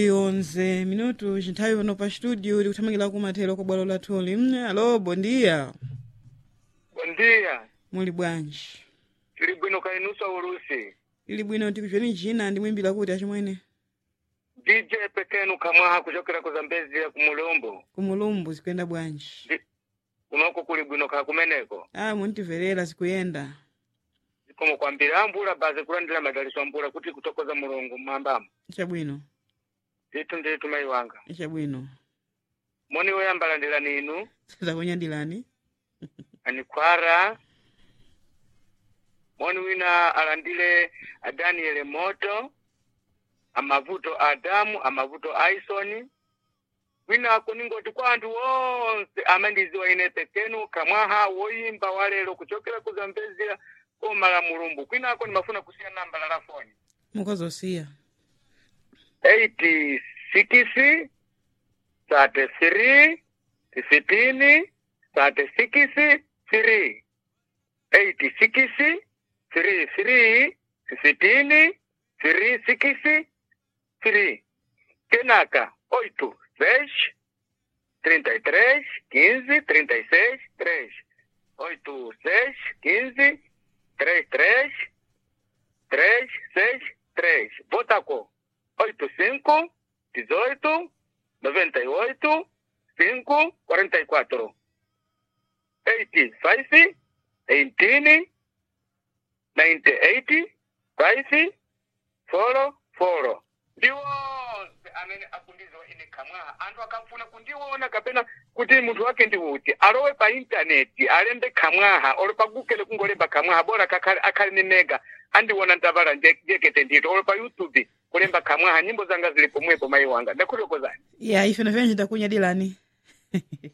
11 minuto chinthawi pano pa studio tikuthamangira kumathero kwa bwalo lathuli Mm, alo bondiya Bom dia. muli bwanji Tili bwino kainusa ulusi. ili bwino tikuchweni china ndimwimbira kuti achimwene DJ pekenu kamwaha kuchokera ku Zambezi ya kumulombo. kumulumbu zikuyenda bwanji Ndi- Kunoko kuli bwino ka kumeneko. ah muntiverera zikuyenda Zikomo kwambira ambula baze kulandira madaliso ambula kuti kutokoza mulungu mwambamo. chabwino Zitu ndi tumayi wanga. chabwino Moni woyambalandira ninu zakunyadilani anikwara. Moni wina alandile a Daniel Moto. Amavuto Adamu, amavuto Aisoni. wina kuningoti kwa anthu onse amandiziwa ine pekenu kamwaha woyimba walero kuchokera ku Zambezi koma la mulumbu kwinako ndimafuna kusiya namba la lafoni mukozosiya 86 33 15 36 3 86 33 15 36 3 kenaka 8 6 33 15 36 3 8 6 15 33 3 6 3 Votaco 85 18 98 5 44 85 18 98 5 4 4 ndiwonse amene akundiziwa ine kamwaha anthu akamfuna kundiona kapena kuti munthu wake ndi uti alowe pa intaneti alembe kamwaha olo pa google kungolemba kamwaha bora kakhale akhale ni mega andiwona ndavala jekete ndito olo pa youtube kulemba kamwaha nyimbo zanga zili pomwepo mayi wanga ndakuthokozani ya ife nafena chitakunyadilani